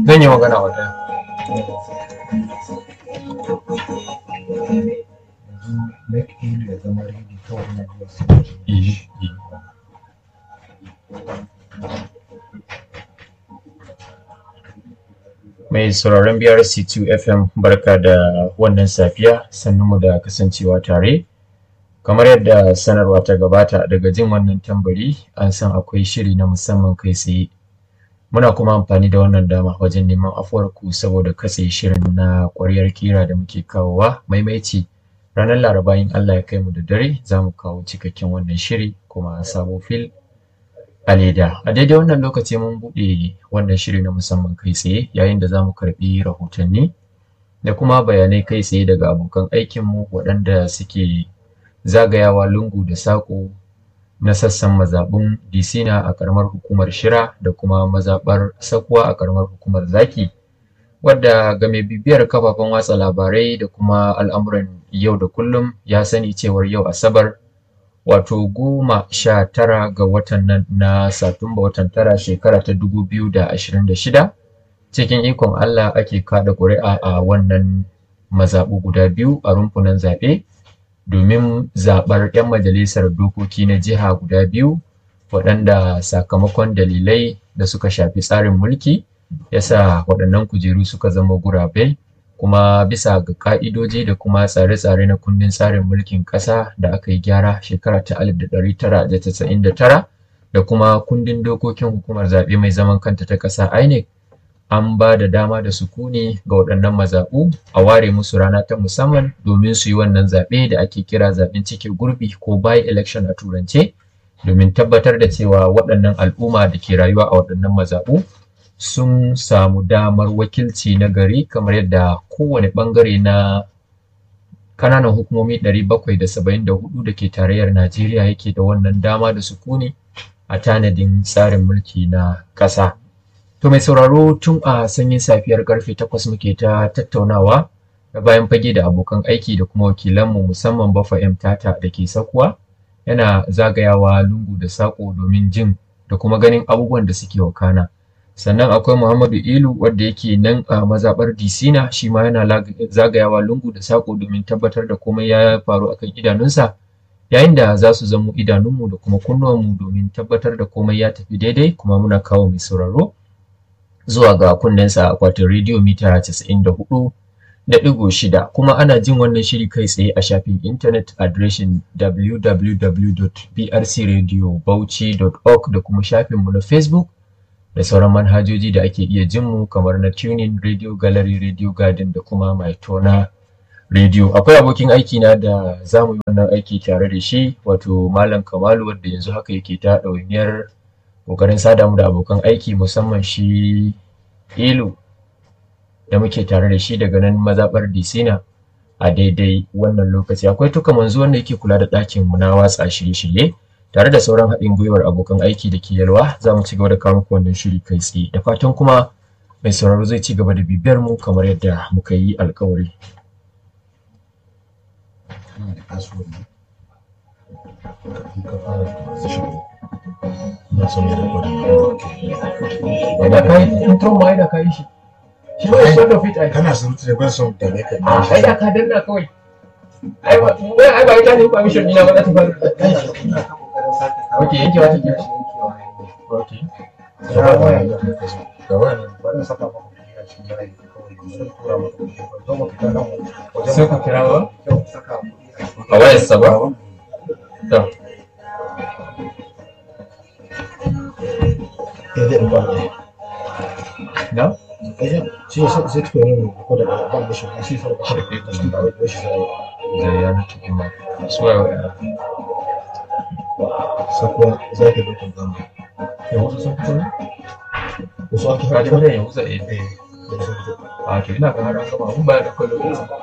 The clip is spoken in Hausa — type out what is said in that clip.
zan yi magana wa ɗaya make ilu ya zama ready kawai na zuwa sai Iyi, iyi. Mai sauraron BRC2 FM barka da wannan safiya mu da kasancewa tare. Kamar yadda sanarwa ta gabata daga jin wannan tambari an san akwai shiri na musamman kai tsaye. Muna kuma amfani da wannan dama wajen neman afuwarku saboda katse shirin na ƙwaryar kira da muke kawowa maimaici ranar laraba in Allah ya kai mu da dare za mu kawo cikakken wannan shiri kuma sabo fil a leda a daidai wannan lokaci mun buɗe wannan shiri na musamman kai tsaye yayin da za mu karɓi rahotanni da kuma bayanai kai tsaye daga abokan aikinmu waɗanda suke zagayawa lungu da saƙo na sassan mazaɓun disina a ƙaramar hukumar shira da kuma mazaɓar sakuwa a ƙaramar hukumar zaki wadda ga mai bibiyar kafafen watsa labarai da kuma al'amuran yau da kullum ya sani cewar yau asabar wato goma sha tara ga watan nan na satumba watan tara shekara ta dubu biyu da ashirin da shida cikin ikon allah ake kada ƙuri'a a wannan mazaɓu guda biyu a rumfunan zaɓe domin zaɓar 'yan majalisar dokoki na jiha guda biyu waɗanda sakamakon dalilai da suka shafi tsarin mulki yasa waɗannan kujeru suka zama gurabe kuma bisa ga ka'idoji da kuma tsare-tsare na kundin tsarin mulkin ƙasa da aka yi gyara shekara ta 1999 da kuma kundin dokokin hukumar zaɓe mai zaman kanta ta ƙasa INEC an ba da dama da sukuni ga waɗannan mazaɓu a ware musu rana ta musamman domin su yi wannan zaɓe da ake kira zaɓen cike gurbi ko by election a turance domin tabbatar da cewa waɗannan al'umma da ke rayuwa a waɗannan mazaɓu sun samu damar wakilci na gari kamar yadda kowane ɓangare na kananan hukumomi 774 da ke tarayyar Najeriya yake da wannan dama da sukuni a tanadin tsarin mulki na ƙasa. To mai sauraro tun a sanyin safiyar karfe 8 muke ta tattaunawa da bayan fage da abokan aiki da kuma wakilanmu musamman Bafa M Tata da ke sakuwa yana zagayawa lungu da saƙo domin jin da kuma ganin abubuwan da suke wakana. sannan akwai Muhammadu Ilu wadda yake nan a mazaɓar Disina shi ma yana zagayawa lungu da saƙo domin tabbatar da komai ya faru akan idanunsa yayin da za su zamo idanunmu da kuma kunnuwanmu domin tabbatar da komai ya tafi daidai kuma muna kawo mai sauraro zuwa ga kunnensa akwatin rediyo mita 94 da ɗigo shida kuma ana jin wannan shiri kai tsaye a shafin intanet adireshin www.brcradiobauchi.org da kuma shafinmu na facebook da sauran manhajoji da ake iya jin mu kamar na tuning radio gallery radio garden da kuma mai tona radio akwai abokin aiki na da za mu yi wannan aiki tare da shi wato malam kamalu wanda yanzu haka yake ta ɗawainiyar ƙoƙarin sada mu da abokan aiki musamman shi ilu da muke tare da shi daga nan mazaɓar disina a daidai wannan lokaci akwai tuka manzo wanda yake kula da ɗakin mu na watsa shirye-shirye tare da sauran haɗin gwiwar abokan aiki da ke yalwa za mu ci gaba da kawo muku wannan shiri kai tsaye da fatan kuma mai sauraro zai ci gaba da bibiyar mu kamar yadda muka yi alkawari. kana da password ne in ka fara transition na son ya record Ina kai intro ma ina kai shi. Shi ne son da fit ai. kana surutu da ban son da ne ka Ah, ai da ka danna kawai. Ai ba ai ba ita ne permission dina ba za ta fara. Okay, yankewa take. Okay. gaba ne gaba ne Sai ku kira ba? A wayarsa ba? To. ya zai ba ne Na? shi ne sai tuka yin ko da ba da shi shi sai ba shi da ba shi sai Da ya na tafi ma. Suwaye wa sakwa za ka duka gama Ya wasu sun fito ne? wasu ake Ka ji haɗa mutum ya wuce eh. eh da sun fito A to ina ga har an gama mun bayar da kwallo.